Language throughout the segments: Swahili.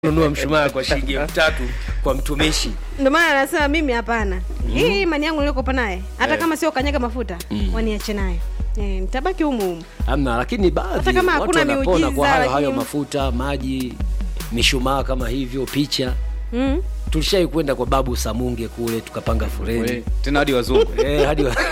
nunua mshumaa kwa shilingi elfu tatu kwa mtumishi ndio maana anasema mimi hapana hii imani yangu nilikopa naye hata kama sio kanyaga mafuta waniache nayo eh, nitabaki humu humu amna lakini baadhi Hata kama watu hakuna wanapona miujiza, kwa hayo hayo lakini- mafuta maji mishumaa kama hivyo picha mm. tulishai kwenda kwa babu samunge kule tukapanga foleni tena hadi wazungu Eh, hadi wa-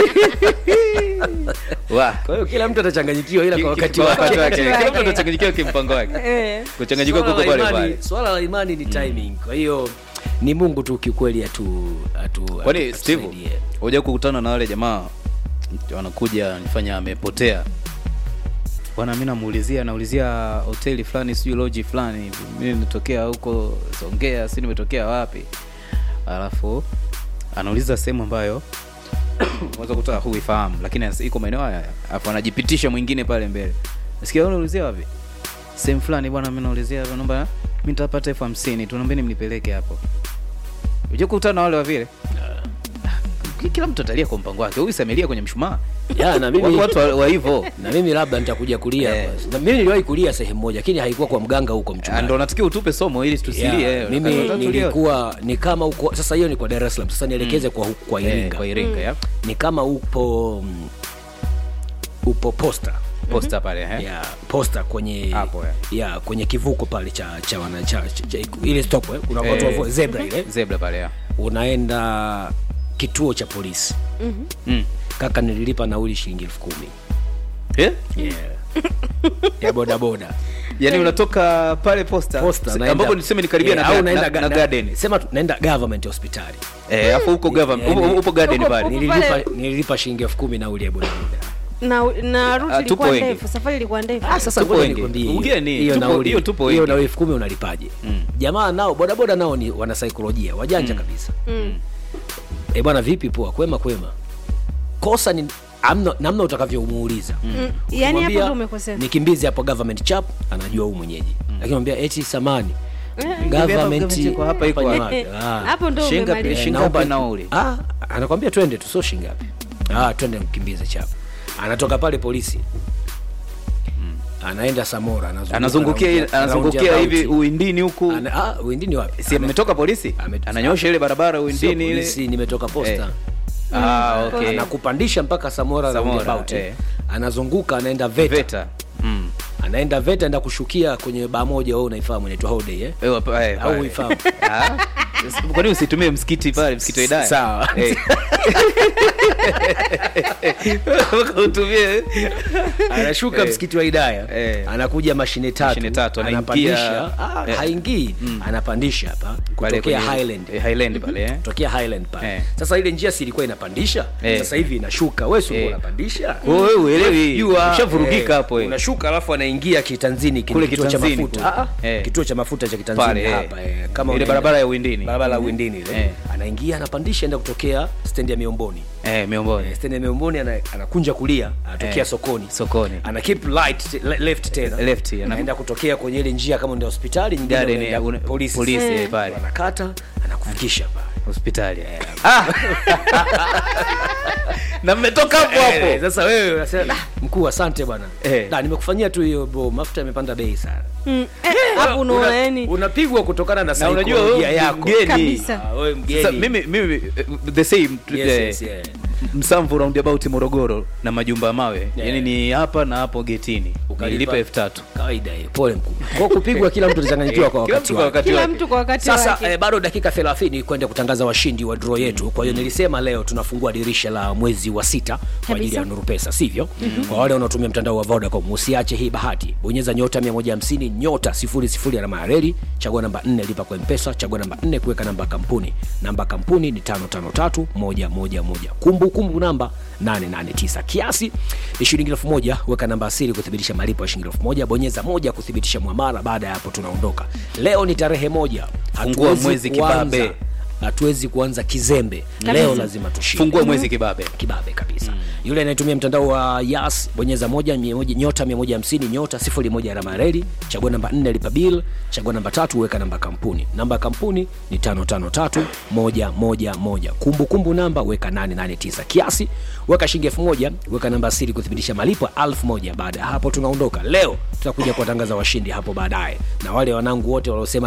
Wa. kwa hiyo kila mtu atachanganyikiwa ila kwa wakati Kwa wakati wake wake. Kila mtu atachanganyikiwa kimpango wake eh. kuchanganyikiwa Swala kuko la pale imani- pale swala la imani ni timing kwa hiyo ni mungu tu kiukweli atu atu kwani atu- steve atusaidie. huja kukutana na wale jamaa wanakuja nifanya amepotea bwana mi namuulizia naulizia hoteli fulani sijui loji fulani hivi mi nimetokea huko songea si nimetokea wapi alafu anauliza sehemu ambayo unaweza kuta huifahamu lakini as- iko maeneo haya alafu anajipitisha mwingine pale mbele nasikia wewe unaulizia wapi sehemu fulani bwana mi naulizia hapa, naomba mi nitapata elfu hamsini tu naombeni mnipeleke hapo uje kukutana na wale wa vile Ki- kila mtu atalia kwa mpango wake huyu samelia kwenye mshumaa Ya, na watu mimi watu wa- wa hivyo na mimi labda nitakuja kulia Eh. basi. na mimi niliwahi kulia sehemu moja lakini haikuwa kwa mganga huko Ah, mchungaji ndo natakiwa utupe somo ili tusilie Yeah, eh, mimi tutulie. nilikuwa ni kama uko sasa hiyo ni kwa Dar es Salaam sasa nielekeze kwa huku kwa Eh, Iringa kwa Iringa ya ni kama upo mm, upo posta posta pale eh ya posta kwenye Hapo, ya kwenye kivuko pale cha cha wana cha, cha, cha ile stop eh, kuna Eh. watu wa zebra ile zebra pale ya unaenda kituo cha polisi mm. kaka nililipa nauli shilingi elfu kumi eh yeah. ya bodaboda yani unatoka pale posta, posta Se- naenda- ambapo niseme ni karibia Eh, na, au ga- naenda na, ga- na garden sema tu- naenda government hospitali eh afu huko government Yani- upo, upo garden Uko- pale upo- nililipa, pale- nililipa shilingi elfu kumi nauli ya bodaboda na na ruti Ah, tupo ilikuwa wengi. ndefu safari ilikuwa ndefu Ah, sasa Ngoja tupo wengi. nikwambie, Ugeni, hiyo tupo- nauli- hiyo tupo hiyo wengi. nauli elfu kumi unalipaje jamaa nao bodaboda nao ni wana saikolojia wajanja kabisa mm. e bwana vipi poa kwema kwema kosa ni amna, namna utakavyomuuliza Mm. yani hapo Ukimwambia, ndo umekosea nikimbizi hapo government chap anajua huu mwenyeji lakini mwambia eti samani Eh, government iko hapa, iko hapa ni hapa. wapi? Ah. hapo ndo Shinga- umemaliza shinga- Naomba- ngapi nauli? Ah, anakwambia twende tu sio shingapi ah, twende mkimbize chap anatoka pale polisi anaenda samora anazunguka anazungukia round- anazungukia roundabout. hivi uindini huku Ana- ah, uindini wapi si ametoka polisi Ame- ananyosha ile barabara Sio uindini ile polisi, nimetoka posta Eh. ah okay anakupandisha mpaka samora, Samora, roundabout, eh. anazunguka anaenda veta, veta mm. anaenda veta enda kushukia kwenye baa moja wewe unaifahamu inaitwa holiday eh? Eh, wapa- eh, au pale. uifahamu Ah, kwa nini usitumie msikiti pale msikiti wa idaya Sawa. Eh. utumie anashuka Eh. msikiti wa idaya Eh. anakuja mashine tatu, Mashine tatu, anaingia- anapandisha ah, Eh. haingii anapandisha hapa Pale kutokea kwenye- highland eh, highland pale eh. tokea highland pale Eh. sasa ile njia si ilikuwa inapandisha Eh. sasa hivi inashuka wewe si Eh. unapandisha Wewe uelewi Jua, ushavurugika eh, hapo eh. unashuka alafu anaingia kitanzini kile Kule kituo cha kitanzini mafuta kule. Ah, ah, Eh. kituo cha mafuta cha kitanzini Pale, eh. hapa eh, kama Ile unaenda- barabara ya Uwindini. barabara ya Uwindini ile Eh. anaingia anapandisha enda kutokea stendi ya Miomboni eh miomboni Eh, stendi ya Miomboni ana, anakunja kulia anatokea Eh. sokoni sokoni ana keep right le- left tena Left, ana- anaenda kutokea kwenye ile njia kama ndio hospitali nyingine Garden, unaenda eh, una- polisi polisi, Eh. eh, pale. anakata anakufikisha pale hospitali ah! na mmetoka hapo Eh, hapo sasa wewe unasema "Ah, mkuu asante bwana Eh. Da, nimekufanyia tu hiyo bro mafuta yamepanda bei sana Mm. Eh, hapo unaona Una- yani unapigwa kutokana na Na unajua saikolojia wewe yako mgeni. Kabisa. Ah, wewe mgeni Sasa mimi mimi eh, the same Yes, eh, yes, yeah. msamvu roundabout morogoro na majumba ya mawe Yeah. yani ni hapa na hapo getini Ukalipa- nilipa elfu tatu kawaida hiyo pole mkubwa kwa kupigwa kila mtu atachanganyikiwa kwa Kila wakati mtu kwa wake wakati kila wake. mtu kwa wakati sasa wake eh, bado dakika 30 kwenda kutangaza washindi wa draw yetu kwa hiyo nilisema leo tunafungua dirisha la mwezi wa sita kwa ajili ya Kabisa. nuru pesa sivyo kwa wale wanaotumia mtandao wa vodacom usiache hii bahati bonyeza nyota 150 nyota 00 alama ya reli chagua namba 4 lipa kwa mpesa chagua namba 4 kuweka namba ya kampuni namba ya kampuni ni 553111 kumbukumbu namba 889 kiasi ni shilingi elfu moja weka namba asili kuthibitisha malipo ya shilingi elfu moja bonyeza moja kuthibitisha mwamara baada ya hapo tunaondoka leo ni tarehe moja Fungua Hatuwezi mwezi kuanza kibabe. hatuwezi kuanza kizembe leo lazima tushinde fungue mwezi kibabe kibabe kabisa mm. yule anayetumia mtandao wa yas bonyeza moja, mia moja nyota 150 nyota 01 alama ya reli chagua namba 4 lipa bill chagua namba tatu weka namba kampuni namba ya kampuni ni 553111 kumbukumbu namba weka 889 kiasi weka shilingi 1000 weka namba siri kuthibitisha malipo ya 1000 baada ya hapo tunaondoka leo tutakuja kuwatangaza washindi hapo baadaye na wale wanangu wote waliosema